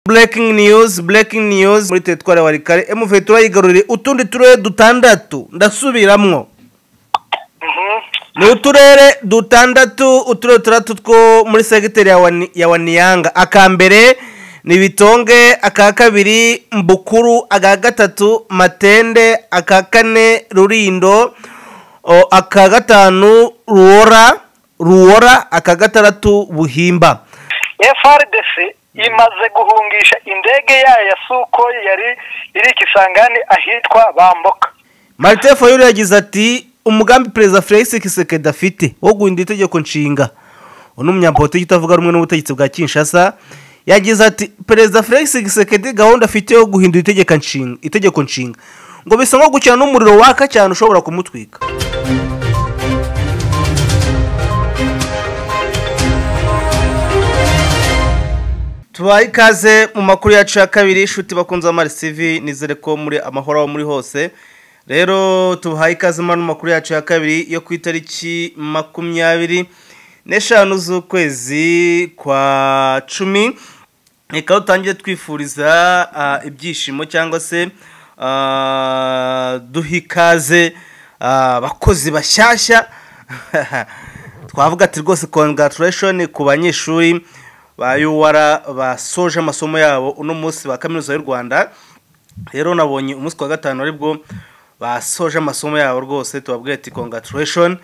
burekingi niyuzi burekingi niyuzi muri teritwari wa rikare emuve turayigaruriye utundi turere dutandatu ndasubiramo ni uturere dutandatu uturere dutandatu two muri segiteri ya waniyanga aka mbere ni bitonge aka kabiri mbukuru aka gatatu matende aka kane rurindo o, aka gatanu ruwora ruwora aka gatandatu buhimba frdc imaze guhungisha indege yayo ya sukoyi yari iri kisangani ahitwa bamboka marite fayulu yagize ati umugambi perezida felix kisekedi afite wo guhindura itegeko nshinga uwo ni umunyapolitiki utavuga rumwe n'ubutegetsi bwa kinshasa yagize ati perezida felix gisekedi gahunda afite yo guhindura itegeko nshinga itegeko nshinga ngo bisa nko gukina n'umuriro waka cyane ushobora kumutwika tubaye ikaze mu makuru yacu ya kabiri inshuti bakunze amarisivi nizere ko muri amahoro aho muri hose rero tubahaye ikaze muri ano makuru yacu ya kabiri yo ku itariki makumyabiri n'eshanu z'ukwezi kwa cumi reka dutangire twifuriza ah, ibyishimo cyangwa se ah, duha ikaze ah, abakozi bashyashya twavuga ati rwose congraturation ku banyeshuri ba yuwara basoje amasomo yabo uno munsi ba kaminuza y'u rwanda rero nabonye umunsi wa gatanu aribwo basoje amasomo yabo rwose tubabwira ati congraturation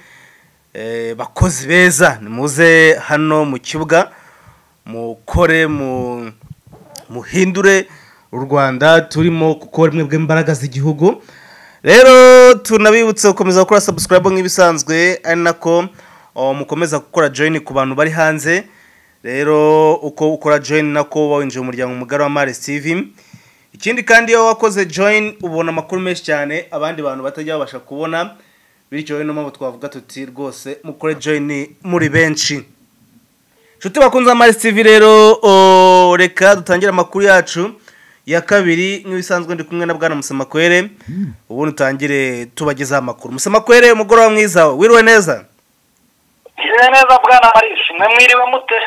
Eh, bakozi beza nimuze hano mu kibuga mukore mu muhindure u rwanda turimo kuko rimwe bw'imbaraga z'igihugu rero tunabibutse gukomeza gukora subscribe nk'ibisanzwe ari nako oh, mukomeza gukora join ku bantu bari hanze rero uko ukora join nako uba winjiye mu muryango mugari wa Maris TV ikindi kandi iyo wakoze join ubona amakuru menshi cyane abandi bantu batajya babasha kubona bityo rero niyo mpamvu twavuga tuti rwose mukore join muri benshi inshuti bakunze amazi tv rero o, reka dutangire amakuru yacu ya kabiri nk'ibisanzwe ndi kumwe na bwana musamakwere ubundi utangire tubagezaho amakuru musamakwere umugoroba mwiza wiriwe neza meze neza bwana marisi mwe mwiriwe mute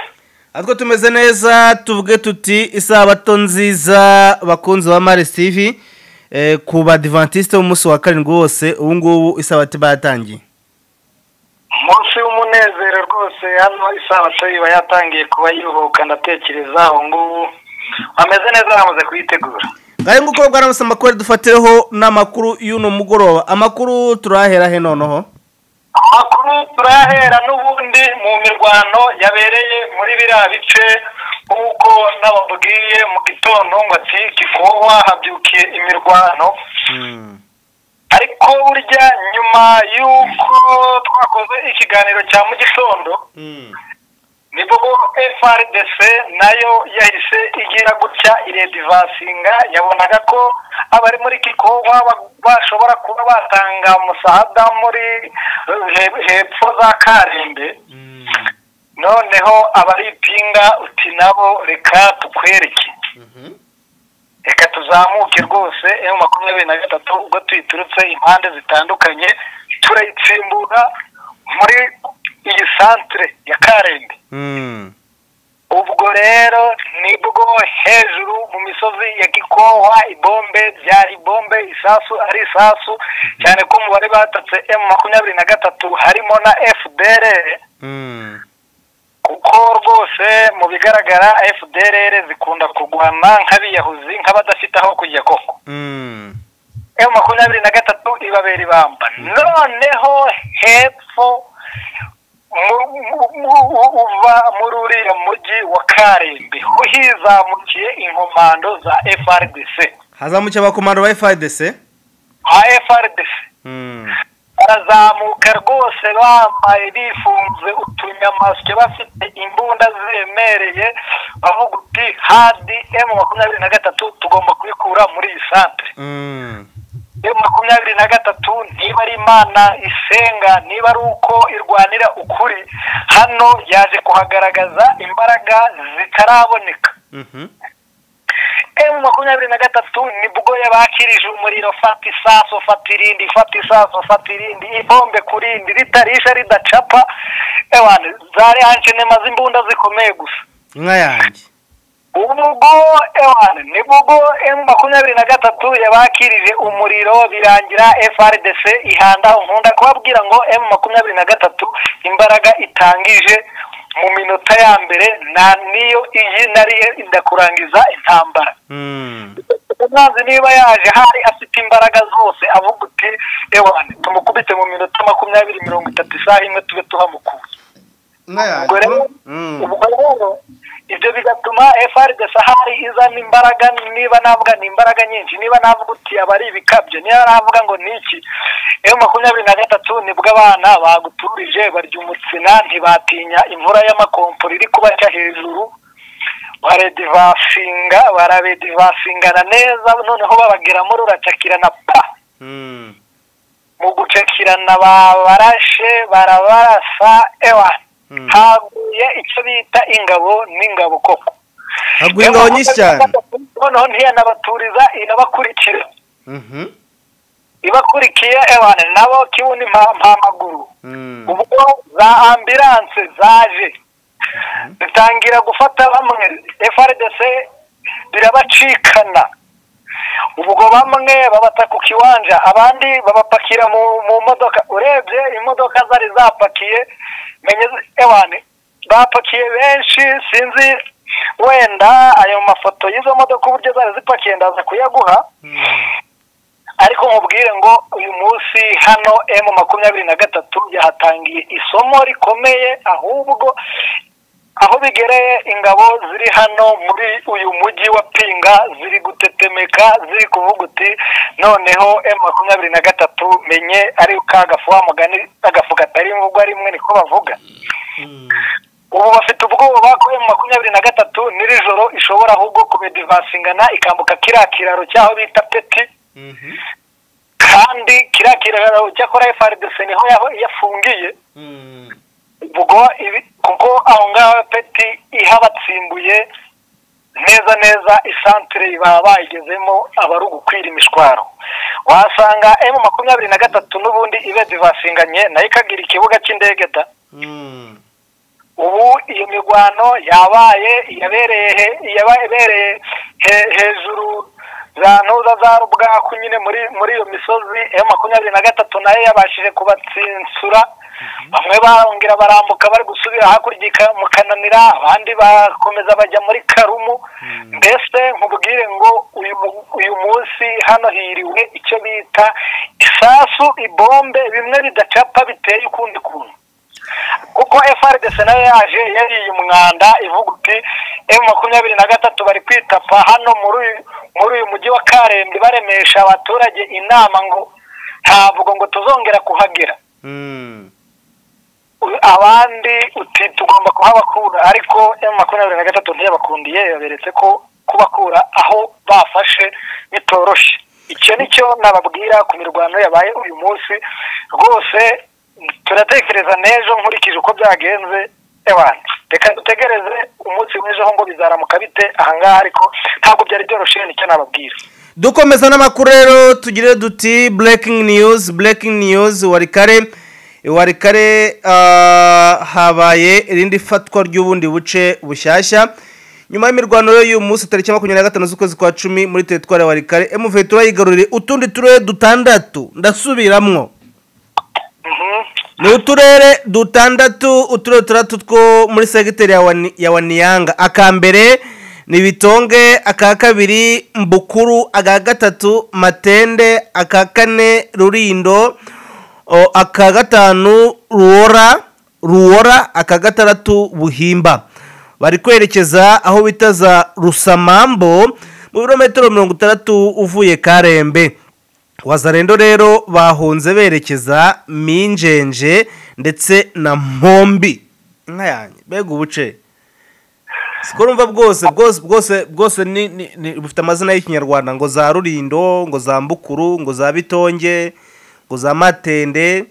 natwe tumeze neza tuvuge tuti isabato nziza bakunzi ba maris tv eh, ku badivantiste b'umunsi wa karindwi wose ubu ngubu isabato bayatangiye umunsi w'umunezero rwose hano isabato iba yatangiye kuba yiruhuka ndatekereza aho ngubu bameze neza bamaze kuyitegura ngahe nguko bwaramutse amakuru dufatireho n'amakuru y'uno mugoroba amakuru turahera he noneho amakuru turayahera n'ubundi mu mirwano yabereye muri biriya bice nk'uko nababwiye mu gitondo ngo ati gikowa habyukiye imirwano ariko burya nyuma y'uko twakoze ikiganiro cya mu gitondo nibwo frdc nayo yahise igira gutya iredivansinga yabonaga ko abari muri kikowa bashobora kuba batanga musahada muri he- hepfo za karembe noneho abaripinga uti nabo reka tukwereke reka tuzamuke rwose emu makumyabiri na gatatu ubwo tuyiturutse impande zitandukanye turayitsimbura muri iyi santere ya karembe Mm. ubwo rero nibwo hejuru mu misozi ya gikohwa ibombe byari bombe isasu ari isasu cyane ko umubare batatse emu makumyabiri na gatatu harimo na fdr Mm. kuko rwose mu bigaragara fdr zikunda kurwana nk'abiyahuzi nk'abadafite aho kujya koko Mm. emu makumyabiri na gatatu ibabera ibamba noneho hepfo mu- mu- mu- u- uva muri uriya mujyi wa karembe ho hizamukiye inkomando za frdc hazamukiye abakomando ba fidc ha frdc Mm. barazamuka rwose bambaye bifunze utunyamasyo bafite imbunda ziremereye bavuga uti hadi emu makumyabiri na gatatu tugomba kubikura muri iyi santere Mm. yo makumyabiri na gatatu niba ari imana isenga niba ari uko irwanira ukuri hano yaje kuhagaragaza imbaraga zitaraboneka Mhm. emu makumyabiri na gatatu nibwo yabakirije umuriro fata isaso fata irindi fata isaso fata irindi ibombe ku rindi ritarisha ridacapa ewana zari hankene maze imbunda zikomeye gusa inka yanjye ubwo ewana ni bwo emu makumyabiri na gatatu yabakirije umuriro birangira frdc ihanda nkunda kubabwira ngo emu makumyabiri na gatatu imbaraga itangije mu minota ya mbere nta niyo iyi nariye ndakurangiza intambara umwanzi niba yaje hari afite imbaraga zose avuga uti ewane tumukubite mu minota makumyabiri mirongo itatu isaha imwe tube tuhamukuye ubwo rero ubwo rero ibyo bigatuma frdc ahari izana imbaraga niba navuga ni imbaraga nyinshi niba navuga uti aba ari ibikabyo niba navuga ngo ni iki ewe makumyabiri na gatatu nibwo abana baguturije barya umutsina ntibatinya imvura y'amakomporo iri kubaca hejuru baredivasinga barabedivasingana neza noneho babagiramo ruracakirana pa mu gucakirana babarashe barabarasa ewa haguye icyo bita ingabo n'ingabo koko haguye ingabo nyinshi cyane noneho ntiyanabaturiza irabakurikira ibakurikiye ewana nabo kibuno mpamaguru ubwo za ambiranse zaje zitangira gufata bamwe frdc birabacikana ubwo bamwe babata ku kiwanja abandi babapakira mu modoka urebye imodoka zari zapakiye ewane bapakiye benshi sinzi wenda ayo mafoto y'izo modoka uburyo zari zipakiye ndaza kuyaguha ariko nkubwire ngo uyu munsi hano emu makumyabiri na gatatu yahatangiye isomo rikomeye ahubwo aho bigereye ingabo ziri hano muri uyu mujyi wa pinga ziri gutetemeka ziri kuvuga uti noneho emu makumyabiri na gatatu menye ari ka gafu wa mugani agafu katari mvugwa rimwe niko bavuga ubu bafite ubwoba ko emu makumyabiri na gatatu n'iri joro ishobora ahubwo kubedivasingana ikambuka kiriya kiraro cy'aho bita peti kandi kiriya kiraro cyakora frdc niho yafungiye ubwo kuko aho ngaho peti ihabatsimbuye neza neza isantire baba bayigezemo aba ari ugukwira imishwaro wasanga emu makumyabiri na gatatu n'ubundi ibedivasinganye nayo ikagira ikibuga cy'indege da ubu iyo mirwano yabaye iyabereye iyabereye hejuru za ntuza za rubwaku nyine muri muri iyo misozi emu makumyabiri na gatatu nayo yabashije kubatsinsura bamwe barongera barambuka bari gusubira hakurya mu kananira abandi bakomeza bajya muri karumu mbese nkubwire ngo uyu munsi hano hiriwe icyo bita isasu ibombe bimwe bidacapa biteye ukundi kuntu kuko frdc nayo yaje yariye umwanda ivuga uti emu makumyabiri na gatatu bari kwitapa hano muri uyu mujyi wa karembe baremesha abaturage inama ngo ntabwo ngo tuzongera kuhagera abandi uti tugomba kuhabakura ariko emu makumyabiri na gatatu ntiyabakundiye yaberetse ko kubakura aho bafashe bitoroshye icyo nicyo nababwira ku mirwano yabaye uyu munsi rwose turatekereza n'ejo nkurikije uko byagenze ebana reka dutegereze umunsi w'ejo ngo bizaramuka bite ahangaha ariko ntabwo byari byoroshye nicyo nababwira dukomeza n'amakuru rero tugire duti burekingi niyuzi burekingi niyuzi warikare warikare habaye irindi fatwa ry'ubundi buce bushyashya nyuma y'imirwano y'uyu munsi tariki makumyabiri na gatanu z'ukwezi kwa cumi muri teritwari ya warikare emuvuye turayigarurire utundi turere dutandatu ndasubiramwo ni uturere dutandatu uturere dutandatu two muri segiteri ya waniyanga aka mbere ni bitonge aka kabiri mbukuru aka gatatu matende aka kane rurindo aka gatanu ruwora ruwora aka gatandatu buhimba bari kwerekeza aho bita za rusamambo mu birometero mirongo itandatu uvuye karembe wazarendo rero bahunze berekeza minjenje ndetse na mpombi inka yanjye mbega ubuce siko rumva bwose bwose bwose bwose bufite amazina y'ikinyarwanda ngo za rurindo ngo za mbukuru ngo za bitonge ngo za matende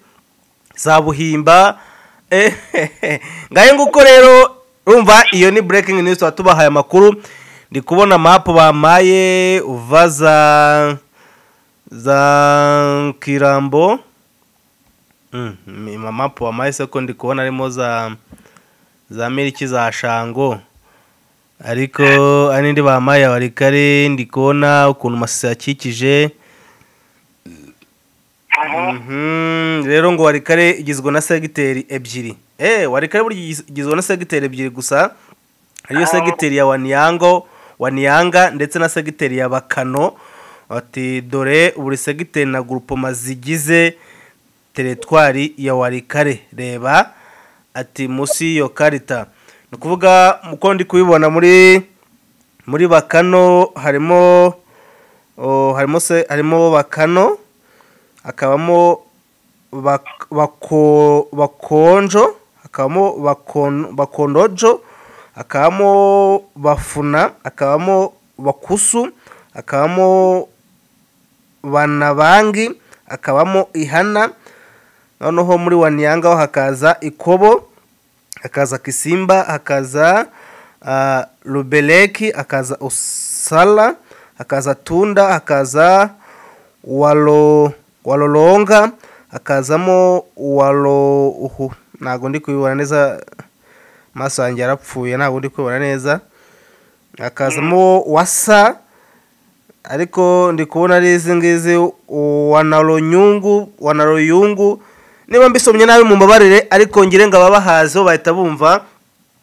za buhimba ngahe nguko rero rumva iyo ni burekingi niyusi tubahaye amakuru ndi kubona mapu bamaye uva za za kirambo mamapu wamaye seko ndi kubona harimo za za miliki za shango ariko hari n'indi bampaye abarikare ndi kubona ukuntu amasisi yakikije Mhm, rero ngo warikare igizwe na segiteri ebyiri eee warikare burya igis- igizwe na segiteri ebyiri gusa ariyo segiteri ya waniyango waniyanga ndetse na segiteri ya bakano ati dore buri segiteri na gurupoma zigize teretwari ya warikare reba ati munsi y'iyo karita ni ukuvuga uko ndi kubibona muri muri bakano harimo o, harimo se harimo bakano hakabamo bak- bako- bakonjo hakabamo bakon- bakondojo hakabamo bafuna hakabamo bakusu hakabamo banabangi hakabamo ihana noneho muri waniyangaho hakaza ikobo hakaza kisimba hakaza ah, rubereki hakaza usala hakaza tunda hakaza walo waloronga hakazamo walo uhu ntabwo ndi kubibona neza amaso yanjye yarapfuye ntabwo ndi kubibona neza hakazamo wasa ariko ndi kubona ari izi ngizi wanaronyungu wanaroyungu niba mbisomye nabi mu mbabarire ariko ngire ngo ababahazi bo bahita bumva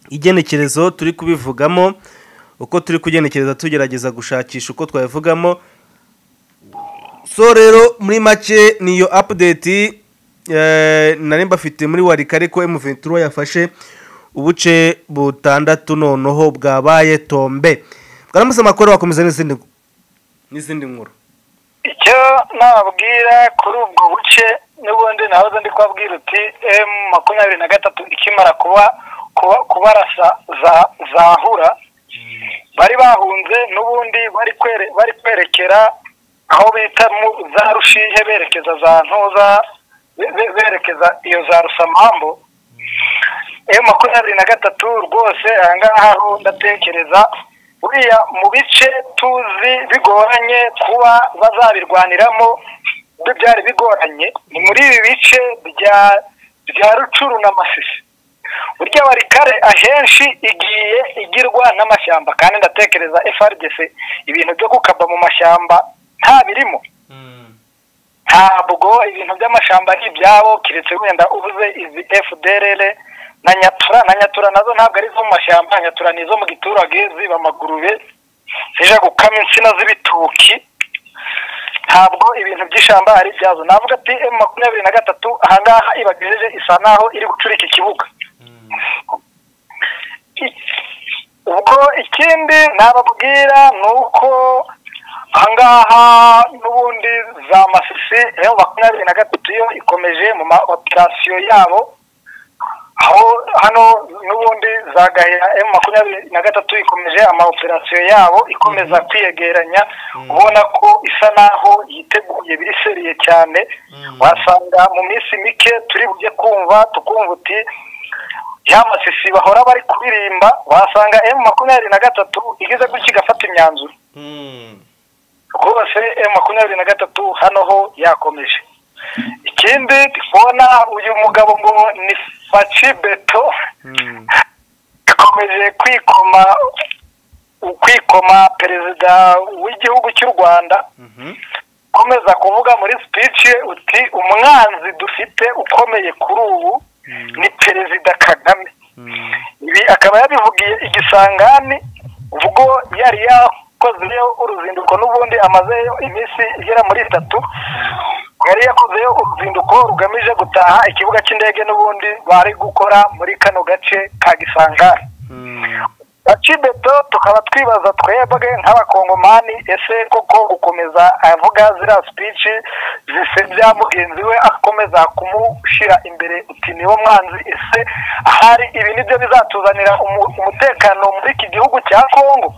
igenekerezo turi kubivugamo uko turi kugenekereza tugerageza gushakisha uko twabivugamo so rero muri make niyo update eh, nari mbafite muri warikare ko M23 yafashe ubuce butandatu noneho bwabaye tombe bwaramutse amakuru bakomeza n'izindi ngu- n'izindi nkuru icyo nababwira kuri ubwo buce n'ubundi nahoze ndi kubabwira uti emu makumyabiri na gatatu ikimara kuba kuba kubarasa za zahura bari bahunze n'ubundi bari kwere bari kwerekera aho bita mu za rushihe berekeza za ntuza be- be- berekeza iyo za rusamambu eyo makumyabiri na gatatu rwose ahangaha ho ndatekereza buriya mu bice tuzi bigoranye kuba bazabirwaniramo byo byari bigoranye ni muri ibi bice bya bya rucuru na masisi burya warikare ahenshi igiye igirwa n'amashyamba kandi ndatekereza FRDC ibintu byo gukaba mu mashyamba nta birimo ntabwo ibintu by'amashyamba ari ibyabo keretse wenda ubuze izi fdrl na nyatura na nyatura nazo ntabwo ari izo mu mashyamba nyatura ni izo mu giturage ziba amagurube zije gukama insina z'ibitoki ntabwo ibintu by'ishyamba ari ibyazo navuga ati emu makumyabiri na gatatu ahangaha ibagejeje isa naho iri gucurika ikibuga ubwo ikindi nababwira ni uko ahangaha n'ubundi za masisi ya makumyabiri na gatatu yo ikomeje mu ma operasiyo yabo aho hano n'ubundi za gahera emu makumyabiri na gatatu ikomeje ama operasiyo yabo ikomeza kwiyegeranya ubona ko isa naho yiteguye biri seriye cyane wasanga mu minsi mike turi bujye kumva tukumva uti ya masisi bahora bari kuririmba wasanga emu makumyabiri na gatatu igeze gutya igafata imyanzuro rwose emu makumyabiri na gatatu hano ho yakomeje ikindi ndikubona uyu mugabo ngo ni faci beto Mm. ikomeje kwikoma kwikoma perezida w'igihugu cy'u rwanda Mhm. ukomeza kuvuga muri speech ye uti umwanzi dufite ukomeye kuri ubu ni perezida kagame Mm. ibi akaba yabivugiye igisangani ubwo yari yakozeyo uruzinduko n'ubundi amazeyo iminsi igera muri itatu yari yakozeyo uruzinduko rugamije gutaha ikibuga cy'indege n'ubundi bari gukora muri kano gace ka gisangani Mm. akibeto tukaba twibaza twebwe nk'abakongomani ese koko gukomeza avuga ziriya sipici zisebya mugenzi we akomeza kumushyira imbere uti niwo mwanzi ese ahari ibi nibyo bizatuzanira umu- umutekano muri iki gihugu cya kongo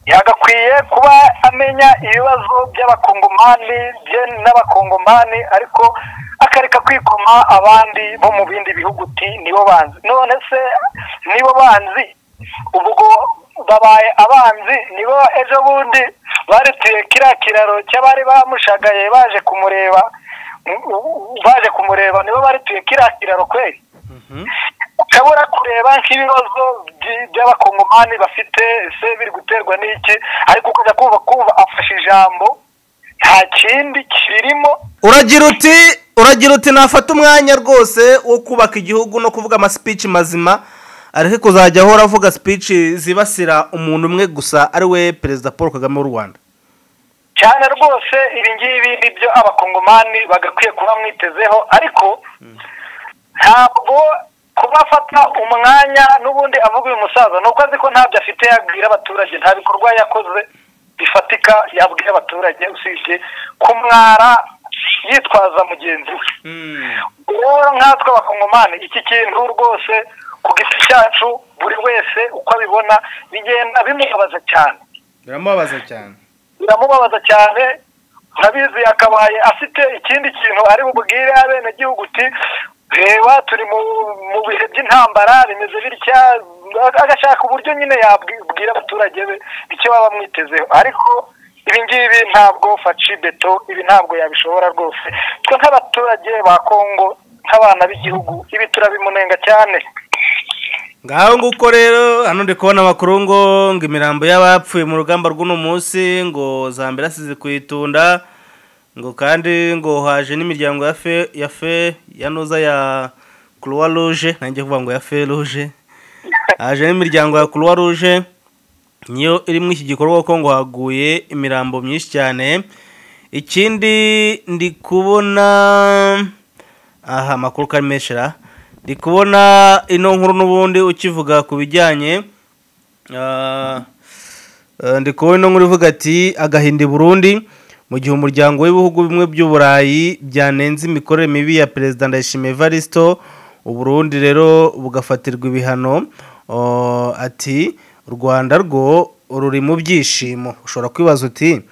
yagakwiye kuba amenya ibibazo by'abakongomani bye n'abakongomani ariko akareka kwikoma abandi bo mu bindi bihugu uti nibo banzi none se nibo banzi ubwo babaye abanzi nibo ejo bundi barituye kiriya kiraro cy'abari bamushagaye baje kumureba baje kumureba nibo barituye kiriya kiraro kweri Mhm. ukabura kureba nk'ibibazo by- by'abakongomani bafite ese biri guterwa n'iki ariko ukajya kumva kumva afashe ijambo nta kindi kirimo uragira uti uragira uti nafata umwanya rwose wo kubaka igihugu no kuvuga amasipici mazima areke kuzajya ahora avuga sipici zibasira umuntu umwe gusa ari we perezida paul kagame w'u rwanda cyane rwose ibi ngibi ni byo abakongomani bagakwiye kuba mwitezeho ariko ntabwo kubafata umwanya n'ubundi avuga uyu musaza ni uko azi ko ntabyo afite yabwira abaturage nta bikorwa yakoze bifatika yabwira abaturage usibye kumwara yitwaza mugenzi we rero nkatwe abakongomani iki kintu rwose ku giti cyacu buri wese uko abibona bigenda bimubabaza cyane biramubabaza cyane biramubabaza cyane urabizi akabaye afite ikindi kintu ari bubwire abenegihugu uti reba turi mu mu bihe by'intambara bimeze bitya agashaka uburyo nyine yabwira abaturage be icyo baba bamwitezeho ariko ibi ngibi ntabwo faci beto ibi ntabwo yabishobora rwose twe nk'abaturage ba kongo nk'abana b'igihugu ibi turabimunenga cyane ngaho nguko rero hano ndi kubona amakuru ngo ngo imirambo y'abapfuye mu rugamba rw'uno munsi ngo zambere asize kuyitunda ngo kandi ngo haje n'imiryango ya fe ya fe ya noza ya croix rouge nanjye kuvuga ngo ya fe rouge haje n'imiryango ya croix rouge niyo iri muri iki gikorwa kuko ngo haguye imirambo myinshi cyane ikindi ndi kubona aha amakuru karemeshera ndi kubona ino nkuru n'ubundi ukivuga ku bijyanye ah, eh, ndi kubona ino nkuru ivuga ati agahinda i burundi mu gihe umuryango w'ibihugu bimwe by'uburayi byanenze imikorere mibi ya perezida ndayishimiye evaristo uburundi rero bugafatirwa ibihano oh, ati u rwanda rwo ruri mu byishimo ushobora kwibaza uti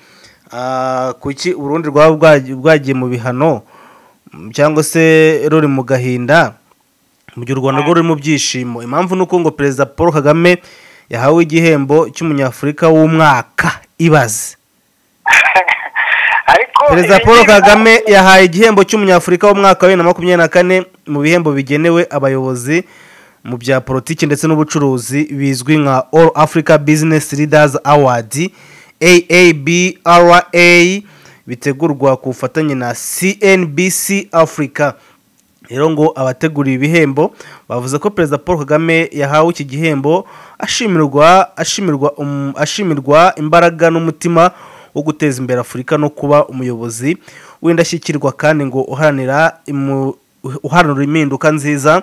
ah, kuki uburundi rwaba bwagiye- bwagiye mu bihano Mm, cyangwa se ruri mu gahinda mu gihe u rwanda rwo ruri mu byishimo impamvu ni uko ngo perezida paul kagame yahawe igihembo cy'umunyafurika w'umwaka ibaze ariko perezida ibi paul ngibi kagame yahaye igihembo cy'umunyafurika w'umwaka wa bibiri na makumyabiri na kane mu bihembo bigenewe abayobozi mu bya politiki ndetse n'ubucuruzi bizwi nka all africa business leaders award aabra bitegurwa ku bufatanye na cnbc africa rero ngo abateguriye ibihembo bavuze ko perezida paul kagame yahawe iki gihembo ashimirwa ashimirwa um- ashimirwa imbaraga n'umutima wo guteza imbere afurika no kuba umuyobozi w'indashyikirwa kandi ngo uharanira imu- uharanira impinduka nziza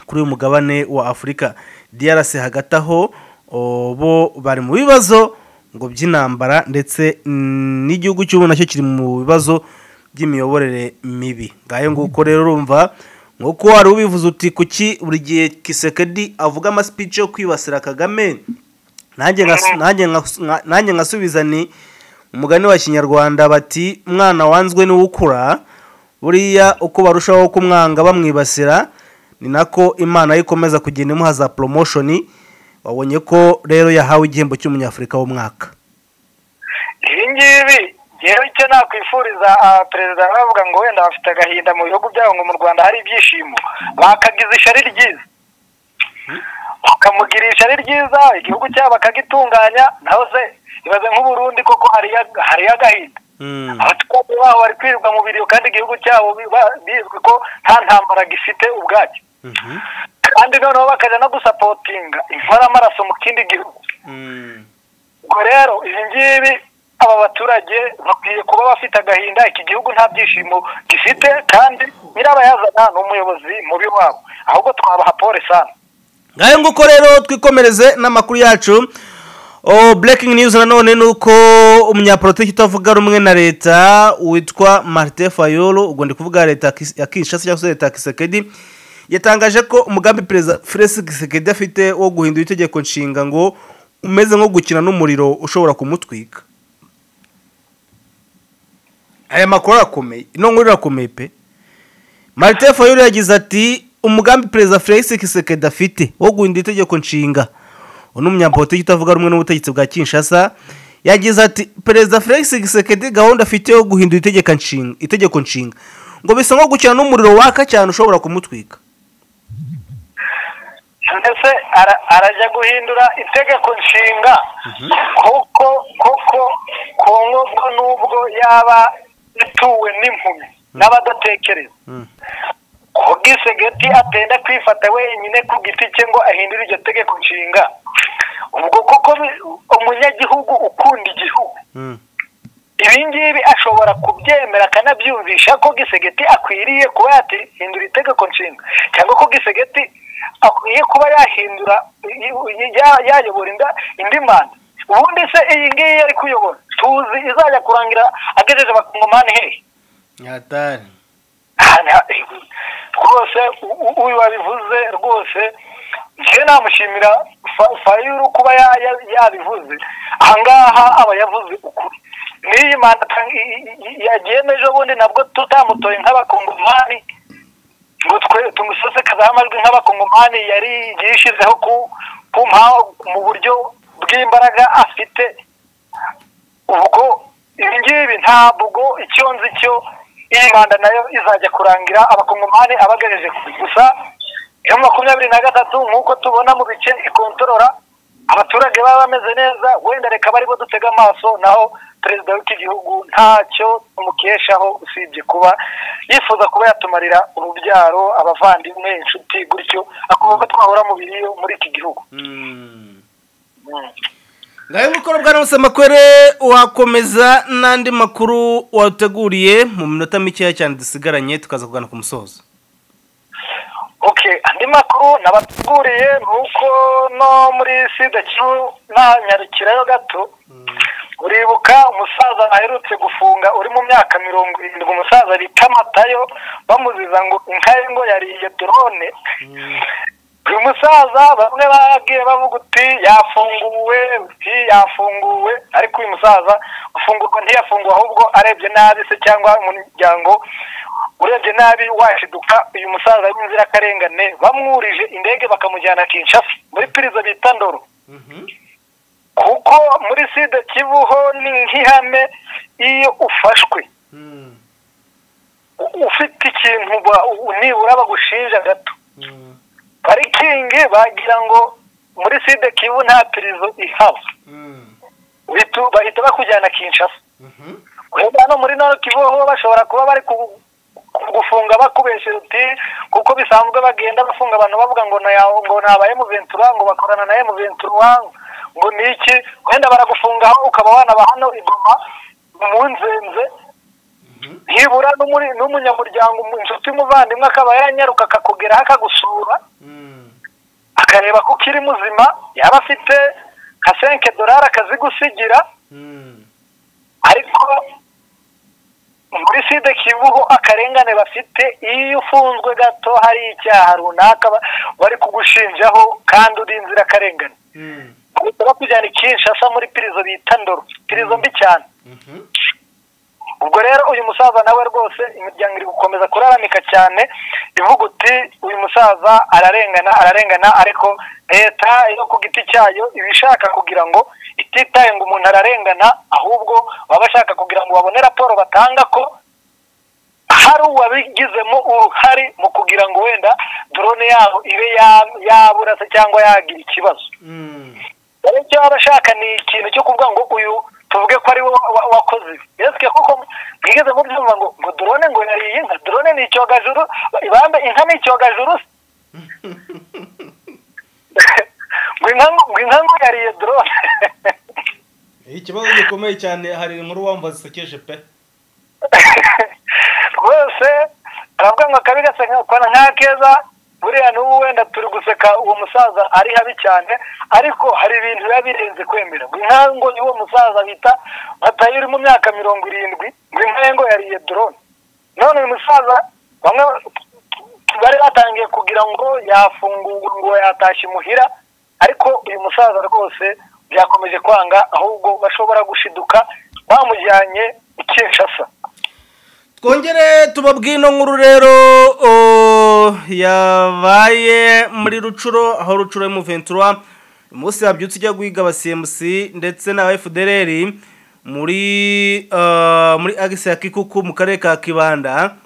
kuri uyu mugabane wa afurika drc hagati aho o, bo bari mu bibazo ngo by'intambara ndetse mm, n'igihugu cy'ubu nacyo kiri mu bibazo by'imiyoborere mibi ngayo nguko rero urumva nk'uko wari ubivuze uti kuki buri gihe kisekedi avuga amasipici yo kwibasira kagame nanjye nkas- nanjye nkas- nka- nanjye nkasubiza ni umugani wa kinyarwanda bati mwana wanzwe niwe ukura buriya uko barushaho kumwanga bamwibasira ni nako imana ye ikomeza kugenda imuha za promotion wabonye ko rero yahawe igihembo cy'umunyafurika w'umwaka ibi ngibi rero icyo nakwifuriza ah, perezida aravuga ngo wenda bafite agahinda mu bihugu byabo ngo mu rwanda hari ibyishimo bakagize ishari ryiza bakamugirisha ari ryiza igihugu cyabo bakagitunganya naho se ibaze nk'uburundi koko hariyo hariyo agahinda Mm. abaturage baho bari kwirirwa mu biriyo kandi igihugu cyabo biba- bizwi ko nta ntambara gifite ubwacyo Mhm. kandi noneho bakajya no gusapotinga inkoramaraso mu kindi gihugu Mm. ubwo rero ibi ngibi aba baturage bakwiye kuba bafite agahinda iki gihugu nta byishimo gifite kandi nyirabayazana ni umuyobozi mubi wabo ahubwo twabaha pole sana ngayo nguko rero twikomereze n'amakuru yacu oh, breaking news nanone ni uko umunyapolitiki utavuga rumwe na leta witwa martin fayolo ubwo ndi kuvuga leta ya Kis- ya kinshasa cyangwa se leta ya kisekedi yatangaje ko umugambi perezida felix kisekedi afite wo guhindura itegeko nshinga ngo umeze nko gukina n'umuriro ushobora kumutwika aya makuru arakomeye ino nkuru irakomeye pe marite fayulu yagize ati umugambi perezida felix kisekedi afite wo guhindura itegeko nshinga uyu ni umunyapolitiki utavuga rumwe n'ubutegetsi bwa kinshasa yagize ati perezida felix kisekedi gahunda afite yo guhindura itegeko nshinga itegeko nshinga ngo bisa nko gukina n'umuriro waka cyane ushobora kumutwika ndetse ara- arajya guhindura itegeko nshinga kuko kuko ku nkubwo n'ubwo yaba ituwe n'impumi n'abadatekereza ku bwisegeti atenda kwifata wenyine ku giti cye ngo ahindure iryo tegeko nshinga ubwo kuko bi- umunyagihugu ukunda igihugu ibi ngibi ashobora kubyemera akanabyumvisha ko gisegeti akwiriye kuba yahindura itegeko nshinga cyangwa ko gisegeti akwiye kuba yahindura ya- yayobora inda- indi manda ubundi se iyi ngiyi yari kuyobora tuzi izajya kurangira agejeje abakongomani hehe nyatari Aha, rwose u- u- uyu wabivuze rwose njye namushimira Fa- fayuru kuba ya- ya- yabivuze ahangaha aba yavuze ukuri n'iyi manda atang- i- i- i- yagiye ejo bundi nabwo tutamutoye nk'abakongomani ngo twe tumusesekaze amajwi nk'abakongomani yari yishyizeho ku ku mpaho mu buryo bw'imbaraga afite ubwo ibi ngibi ntabwo icyo nzi cyo iyi manda nayo izajya kurangira abakongomani abagejeje kure gusa iyo makumyabiri na gatatu nk'uko tubona mu bice ikontorora abaturage baba bameze neza wenda reka baribo dutega amaso naho perezida w'iki gihugu ntacyo tumukeshaho usibye kuba yifuza kuba yatumarira urubyaro abavandimwe inshuti gutyo akumva ko twahora mu biriyo muri iki gihugu Mm. ngayo mukoro bwa Rose makwere wakomeza n'andi makuru wateguriye mu minota mikeya cyane dusigaranye tukaza kugana ku musozo okay andi makuru nabateguriye ni uko no muri sida kivu nanyarukirayo gato uribuka umusaza aherutse gufunga uri mu myaka mirongo irindwi umusaza bita matayo bamuziza ngo inka ye ngo yariye drone uyu musaza bamwe bagiye bavuga uti yafunguwe uti yafunguwe ariko uyu musaza ufungurwa ntiyafunguwe ahubwo arebye nabi se cyangwa umuryango urebye nabi washiduka uyu musaza w'inzirakarengane bamwurije indege bakamujyana kinshasa muri pirizo bita ndoro kuko muri sida kivuho ni nk'ihame iyo ufashwe u- ufite ikintu ba- u- nibura bagushinja gato parikingi bagira ngo muri sida kivu nta pirizo ihaba Bitu- bahita bakujyana kinshasa wenda hano muri noro kivuho bashobora kuba bari ku- kugufunga bakubesha uti kuko bisanzwe bagenda bafunga abantu bavuga ngo na ngo nabaye muventura ngo bakorana na muventura ngo niki wenda baragufungaho ukaba wanaba hano igoma mu nzenze ntibura n'umuri- n'umunyamuryango mu- inshuti muvandimwe akaba yanyaruka akakugeraho akagusura akareba ko ukiri muzima yaba afite nka senke dorari akazigusigira ariko muri side kivuho akarengane bafite iyo ufunzwe gato hari icyaha runaka ba- bari kugushinjaho kandi uri inzirakarengane bahita bakujyana i kinshasa muri pirizo bita ndoro pirizo mbi cyane ubwo rero uyu musaza nawe rwose imiryango iri gukomeza kuraramika cyane ivuga uti uyu musaza ararengana ararengana ariko leta yo ku giti cyayo iba ishaka kugira ngo ititaye ngo umuntu ararengana ahubwo baba bashaka kugira ngo babone raporo batanga ko hari uwabigizemo uruhare mu kugira ngo wenda drone yabo ibe ya- yabura se cyangwa yagira ikibazo wowe icyo waba ashaka ni ikintu cyo kuvuga ngo uyu tuvuge ko ari we wa- wa- wakoze ibi yesuke koko mwigeze mubyumva ngo ngo drone ngo yariye inka drone ni icyogajuru bambe inka ni icyogajuru se? ngo inka ngo ngo inka ngo yariye drone ikibazo gikomeye cyane hari muri wamva zisekeje pe rwose aravuga ngo akabi gasekana nka keza buriya n'ubu wenda turi guseka uwo musaza ari habi cyane ariko hari ibintu biba birenze kwemera ngo inka ngo y'uwo musaza bita matayo uri mu myaka mirongo irindwi ngo inka ye ngo yariye drone none uyu musaza bamwe bari batangiye kugira ngo yafungurwa ngo yatashye imuhira ariko uyu musaza rwose byakomeje kwanga ahubwo bashobora gushiduka bamujyanye i kinshasa twongere tubabwire ino nkuru rero o, yabaye muri rucuro aho rucuro yo mu ventura umunsi wabyutse ujya guhiga abasimusi ndetse na fdr muri eh, muri agisi ya kikuku mu karere ka kibanda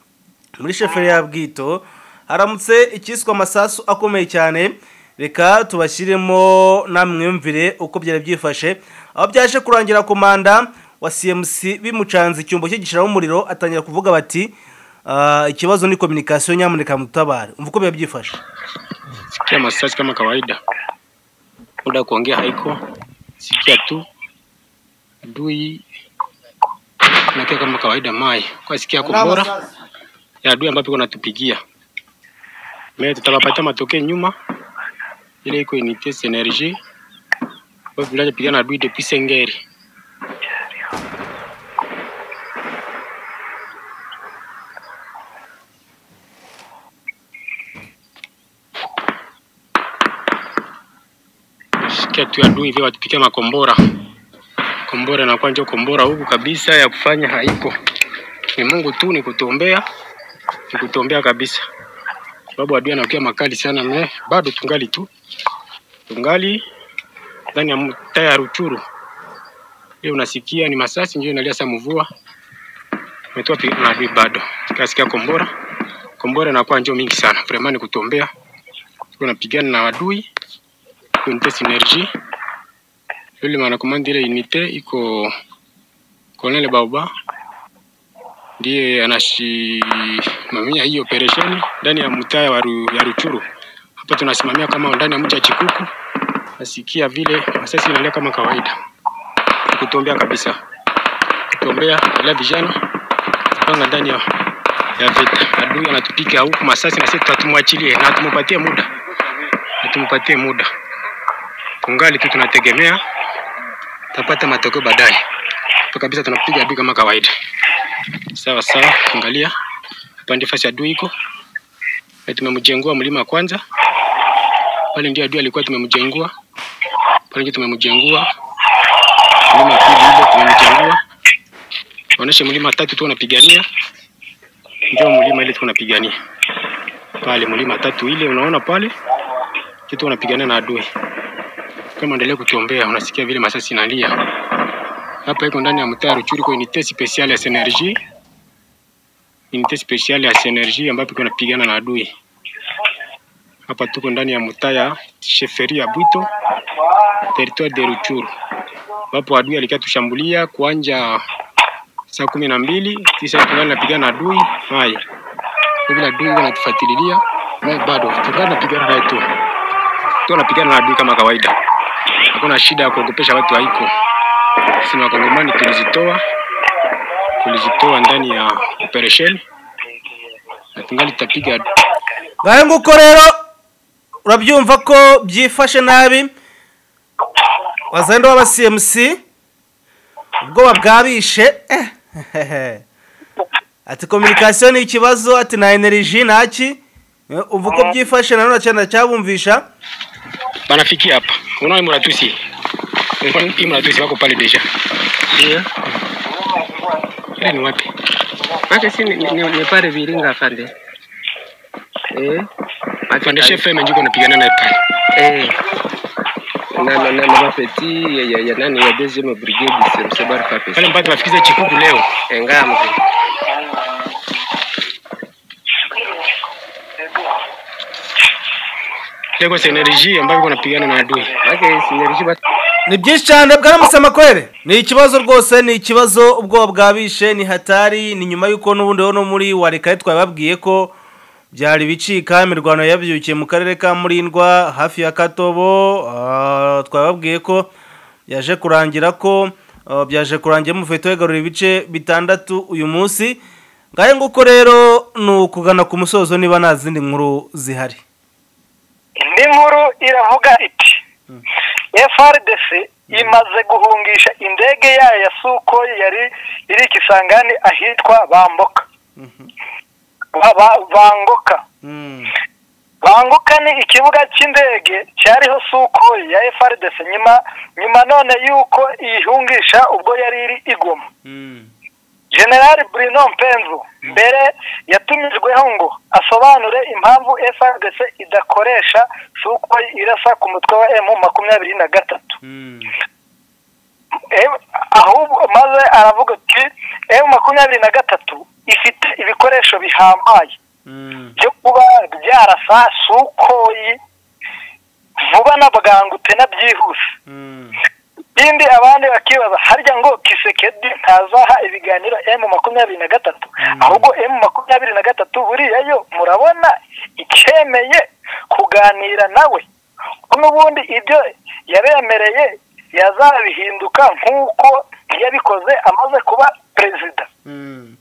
muri sheferi ya bwito haramutse icyiswe amasasu akomeye cyane reka tubashyiremo namwiyumvire uko byari byifashe aho byaje kurangira komanda wa cmc bimucanze icyumba cye gishyiramo umuriro atangira kuvuga bati "Ah, ikibazo ni kominikasiyo nyamuneka mutabare umva uko biba byifashe Sikia masaji kama kawaida, muda wa kuongea haiko, sikia tu adui nakia kama kawaida mai kwa sikia yako bora ya adui ambapo iko natupigia me tutakapatia matokeo nyuma ile iko unité synergie kwa vile pigana adui depuis Sengeri sikia tu adui vile watupikia makombora kombora inakuwa njo kombora huku kabisa ya kufanya haiko. Ni Mungu tu ni kutuombea, ni kutuombea kabisa, sababu adui anakuwa makali sana. Me bado tungali tu tungali ndani ya mtaa ya Ruchuru. Leo unasikia ni masasi ndio inalia sa mvua umetoa pi- na adui bado kasikia kombora kombora inakuwa njo mingi sana vraiment, ni kutuombea. Tunapigana na adui kunite synergie yule mwanakomandi ile unité iko Colonel Bauba ndiye anasimamia hii operation ndani ya mtaa wa Ru, ya Ruchuru. Hapa tunasimamia kama ndani ya mji wa Chikuku. Nasikia vile masasi inalia kama kawaida, kutombea kabisa, kutombea ila vijana panga ndani ya ya vita. Adui anatupika huku masasi, na sisi tutamwachilie na tumupatie muda, na tumupatie muda kungali tu tunategemea tapata matokeo baadaye. Hapa kabisa tunapiga adui kama kawaida. Sawa sawa, angalia hapa ndio fasi adui iko na tumemjengua mlima wa kwanza pale, ndio adui alikuwa tumemjengua pale, ndio tumemjengua mlima wa pili ile tumemjengua. Waoneshe mlima wa tatu tu unapigania, ndio mlima ile tu unapigania pale, mlima wa tatu ile unaona pale, kitu unapigania na adui kama endelea kuchombea, unasikia vile masasi inalia. Hapa iko ndani ya mtaa Ruchuru, kwa unité spéciale ya Synergie, unité spéciale ya Synergie ambapo iko napigana na adui. Hapa tuko ndani ya mtaa ya Sheferi ya Bwito, territoire de Ruchuru, ambapo adui alikuwa tushambulia kuanja saa kumi na mbili kisha tungali napigana na adui hai vile adui iko natufuatililia naye bado tungali napigana naye tu tu napigana na adui kama kawaida hakuna shida ya kuogopesha watu haiko. Sisi ni wakongomani tulizitoa, tulizitoa ndani ya operation na tungali tutapiga ngahe nguko rero urabyumva ko byifashe nabi wazenda w'aba cmc ubwoba bwabishe eh, ati kominikasiyo ni ikibazo ati na eneriji ntaki Eh, uva uko byifashe nanone cyane cyabumvisha banafikia hapa. Unaona imuratusi imuratusi wako pale deja, Ndio. ile ni wapi? Maake si ni, ni, ni pale Viringa afande. Eh. Maake Fandeshe tali- FM njiko napigana naye pale Eh. Na na na na mapeti ya ya, ya nani ya deuxième brigade c'est Msabar Papes. pale mpaka tunafikiza Chikuku leo. Engamwe. Leo kwa energy ambayo iko napigana na adui. Maake sinerji bat. ni byinshi cyane bwaramusamakorere ni ikibazo rwose ni ikibazo ubwoba bwabishe ni hatari ni nyuma y'uko n'ubundi rero no muri wa reka twababwiye ko byari bicika imirwano yabyukiye mu karere ka murindwa hafi ya katobo ah, twababwiye ko byaje kurangira ko ah, byaje kurangira mufite wegarura ibice bitandatu uyu munsi ngahe nguko rero ni ukugana ku musozo niba nta zindi nkuru zihari indi nkuru iravuga iti frdc imaze guhungisha indege yayo ya sukoyi yari iri ikisangani ahitwa bamboka Ba- ba- bangoka Mm. banguka ni ikibuga cy'indege cyariho suko ya frdc nyuma nyuma none y'uko ihungisha ubwo yari iri igoma Mm. generali bruno mpenzu mbere yatumijweho ngo asobanure impamvu frdc idakoresha suko irasa ku mutwe wa emu makumyabiri na gatatu Mm. Em- ahubwo maze aravuga ati emu makumyabiri na gatatu ifite ibikoresho bihambaye Mm. byo kuba byarasa sukoyi vuba na bwangu tena byihuse Mm. ikindi abandi bakibaza harya ngo kisekedi ntazaha ibiganiro emu makumyabiri na gatatu ahubwo emu makumyabiri na gatatu buriya yo murabona icyemeye kuganira nawe ko n'ubundi ibyo yabemereye yazabihinduka nk'uko yabikoze amaze kuba perezida Mm.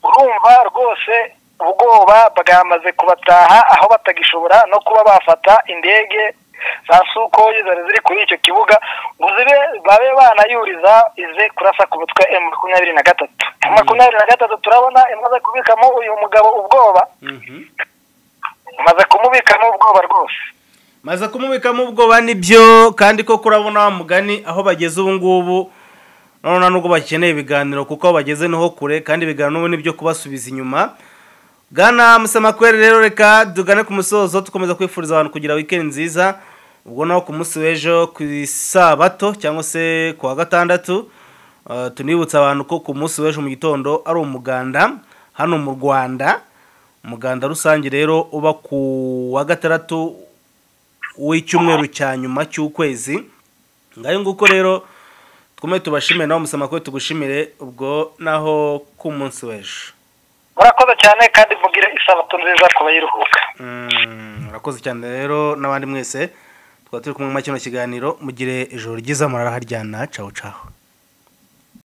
urumva rwose ubwoba bwamaze kubataha aho batagishobora no kuba bafata indege za sukoyi zari ziri kuri icyo kibuga ngo zibe babe banayuriza ize kurasa ku mutwe emu makumyabiri na gatatu emu makumyabiri na gatatu turabona imaze kubikamo uyu mugabo ubwoba Mhm. imaze kumubikamo ubwoba rwose maze kumubikamo ubwoba nibyo kandi ko kurabona wa mugani aho bageze ubu ngubu none nubwo bakeneye ibiganiro kuko aho bageze niho kure kandi ibiganiro ubu nibyo kubasubiza inyuma bwana musamakweri rero reka tugane ku musozo dukomeza kwifuriza abantu kugira weekend nziza ubwo naho ku munsi w'ejo ku isabato cyangwa se ku wa gatandatu eh, tunibutsa abantu ko ku munsi w'ejo mu gitondo ari umuganda hano mu rwanda umuganda rusange rero uba ku wa gatandatu w'icyumweru cya nyuma cy'ukwezi ngayo nguko rero twume tubashimire nawe musama ko tugushimire ubwo naho k'umunsi w'ejo murakoze cyane kandi mugire isabato nziza ku bayiruhuka Mm, murakoze cyane rero n'abandi mwese twaba turi kumwe muri kino kiganiro mugire ijoro ryiza muraraharyana caho caho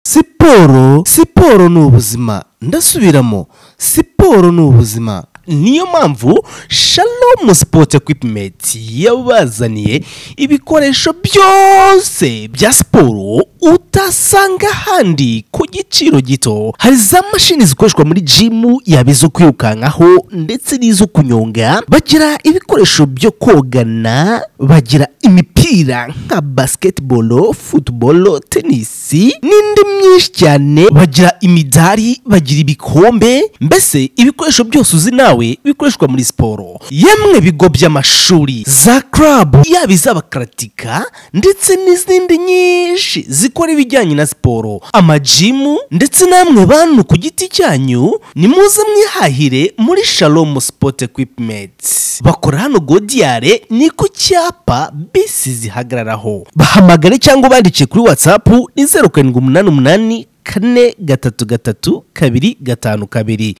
siporo siporo ni ubuzima ndasubiramo siporo ni ubuzima niyo mpamvu shalomu sipoti ekwipumenti yabazaniye ibikoresho byose bya siporo utasanga ahandi ku giciro gito hari za mashini zikoreshwa muri jimu yaba izo kwirukankaho ndetse n'izo kunyonga bagira ibikoresho byo kogana bagira imipira nka basiketibolo futubolo tenisi n'indi myinshi cyane bagira imidari bagira ibikombe mbese ibikoresho byose uzi nawe bikoreshwa muri siporo yemwe bigo by'amashuri za karabu yaba iz'abakaratika ndetse n'izindi nyinshi zikora ibijyanye na siporo amajimu ndetse namwe bantu ku giti cyanyu nimuze mwihahire muri shalomu sipoti ekwipumenti bakora hano godiyare ni ku cyapa bisi zihagararaho bahamagare cyangwa ubandike kuri watsapu ni zeru karindwi umunani umunani kane gatatu gatatu kabiri gatanu kabiri